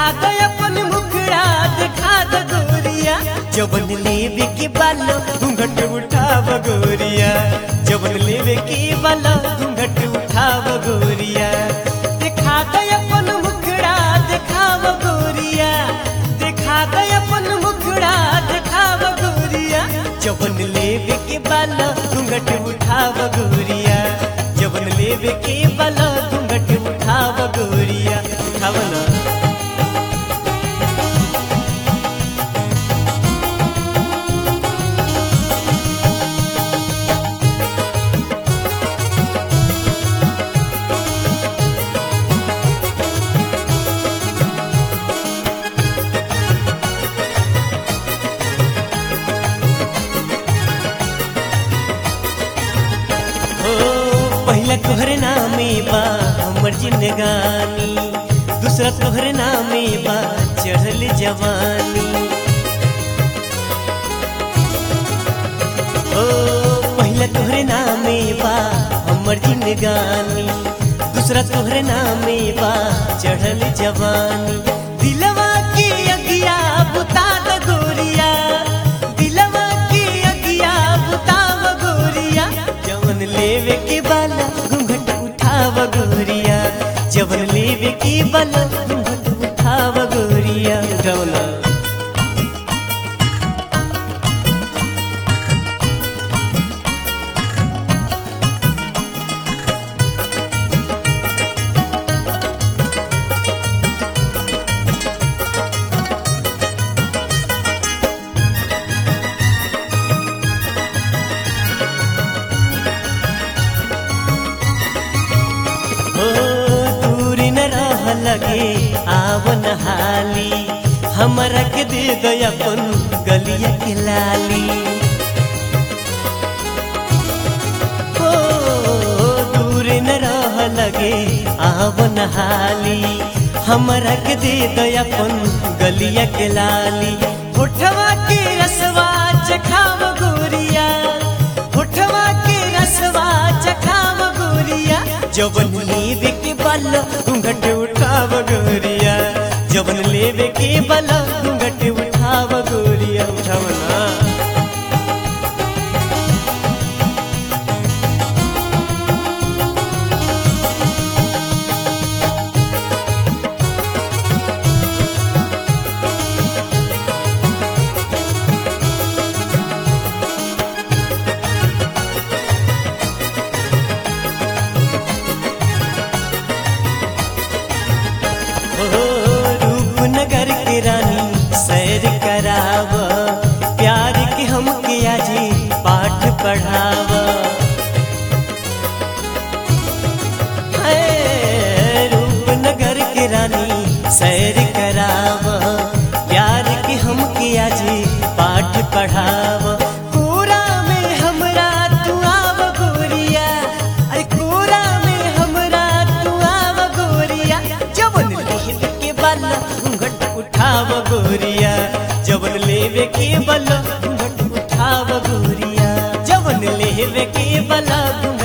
दो अपन मुखड़ा दिखा दो गोरिया जवन लेवे के बालो घूंघट उठाव गोरिया जवन लेवे के बालो घूंघट उठाव गोरिया दिखा दो अपन मुखड़ा दिखाव गोरिया दिखा दो अपन मुखड़ा दिखाव गोरिया जवन लेवे के बालो घूंघट उठाव गोरिया जवन लेवे के बालो घूंघट उठाव गोरिया उठाव ना हो पहिला तोहरे नामे बा हमर जिंदगानी दूसरा तोहरे नामे बा चढ़ल जवानी हो पहिला तोहरे नामे बा हमर जिंदगानी दूसरा तोहरे नामे बा चढ़ल जवानी दिलवा की अगिया बुता द गोरिया दिलवा की अगिया बुताव गोरिया जवन लेवे के बाला घूंघट उठाव गोरिया जवन लेवे के बाला घूंघट उठाव गोरिया उठावना हो दूर न रह लगे आवन हाली हमरा के दे गया अपन गलिया के लाली हो दूर न रह लगे आवन हाली हमरा के दे गया अपन गलिया के लाली होठवा के रसवा चखाव गोरिया होठवा के रसवा चखाव गोरिया जवन लेवे के बल घूंघट उठाव गोरिया जवन लेवे के बल घूंघट उठाव गोरिया उठावना हो रूपनगर के रानी सैर कराव प्यार के हम के आजी पाठ पढ़ाव है, रूपनगर के रानी सैर कराव प्यार के हम के आजी पाठ पढ़ाव कोरा में हमरा तू आव गोरिया अरे कोरा में हमरा तू आव गोरिया जवन लेवे के बल घूंघट उठाव गोरिया जवन लेवे के बल घूंघट उठाव गोरिया जवन लेवे के बल घूंघट